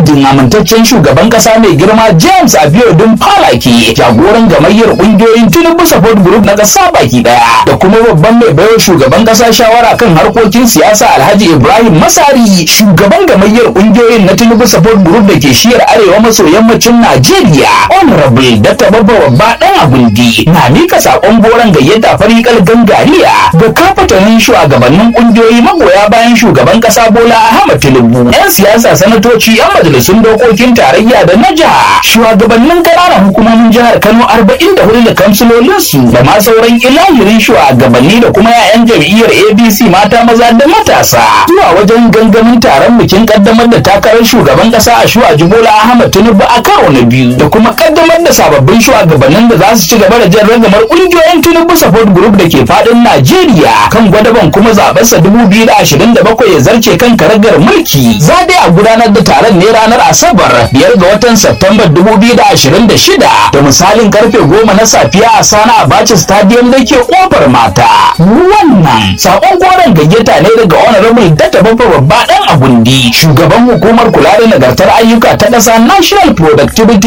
madadin amintaccen shugaban kasa mai girma James Abiodun Falaki jagoran gamayyar kungiyoyin Tinubu Support Group na kasa baki daya da kuma babban mai baiwa shugaban kasa shawara kan harkokin siyasa Alhaji Ibrahim Masari shugaban gamayyar kungiyoyin na Tinubu Support Group da ke shiyar arewa maso yammacin Najeriya Honorable Dr. Babba Babba Dan Agundi na mika sakon goron gayyata farikal gangariya ga kafatanin shugabannin kungiyoyi magoya bayan shugaban kasa Bola Ahmed Tinubu yan siyasa sanatoci yan majalisun dokokin tarayya da na jiha shugabannin ƙananan hukumomin jihar Kano 44 da kamsilolinsu da ma sauran ilahirin shugabanni da kuma 'ya'yan jam'iyyar ABC mata maza da matasa zuwa wajen gangamin taron bikin kaddamar da takarar shugaban kasa a shuwa Bola Ahmed Tinubu a karo na biyu da kuma kaddamar da sababbin shugabannin da za su ci gaba da jan ragamar kungiyoyin Tinubu Support Group da ke fadin Najeriya kan gwadaban kuma zabensa 2027 ya zarce kan karagar mulki za dai a gudanar da taron ne ranar Asabar biyar ga watan Satumbar 2026 da misalin karfe goma na safiya a Sana Abacha Stadium da ke kofar mata. Wannan sakon goron gayyata ne daga Honorable Data Baffa Babba Dan Agundi, shugaban hukumar kula da nagartar ayyuka ta ƙasa National Productivity